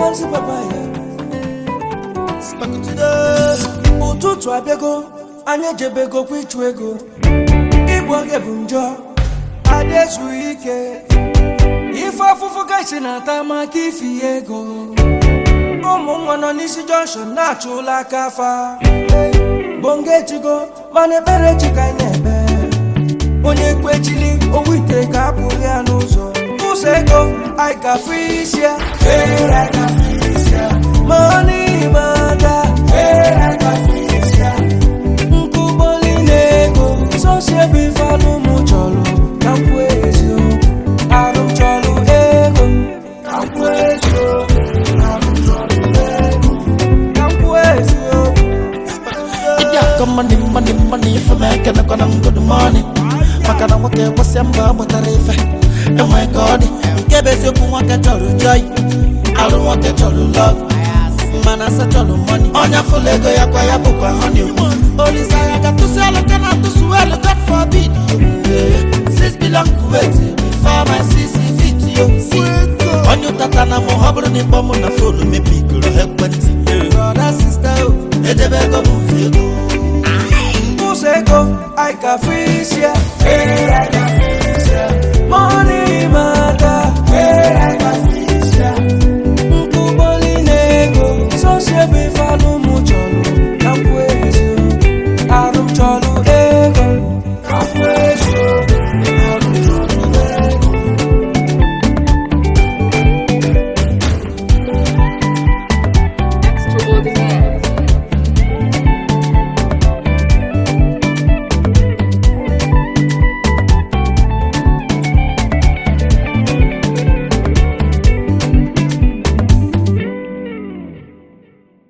dance papaya ụtụtụ abịago anyị ejebego kwa ịchụ ego ịgba oge bụ njọ ada ezughị ike ife afụfụ gaisi na-ata maka ifi ya ego ụmụ nwa nọ n'isi jọnshọn na-achụ ụlọ aka afa bonga etigo mana ekpere chi ka anyị na-ekpe onye kwechili owu ite ka apụghị ya n'ụzọ ụzọ ego anyị ka fụ isi ya money matter nkụbọli na-ego sosie bụ ife anụ mụ chọrọ ka m kwuo eziokwu arụ m chọrọ ego ka m kwuo eziokwu arụ m chọrọ ego ka m kwuo eziokwu Ịbịa akọ money money money ife m ekenekwa na good morning maka na nwoke gbasịa mbọ ọ mụtara ife enwe ka ọ dị nke bụ eziokwu nwoke chọrọ joy alụ nwoke chọrọ love mana asa chọrọ money onye fụlụ ego ya kwa ya bụkwa honey olisa ya ga tụsị alụ ka na tụsụ elu god forbid six billion kuwait before my six feet yo onye ụtata na mụ ọ bụrụ na ịkpọ mụ na fonu mebigoro ekwentị brother sister o edebe ego m mfe ego ụzọ ego anyị ka fụ isi ya money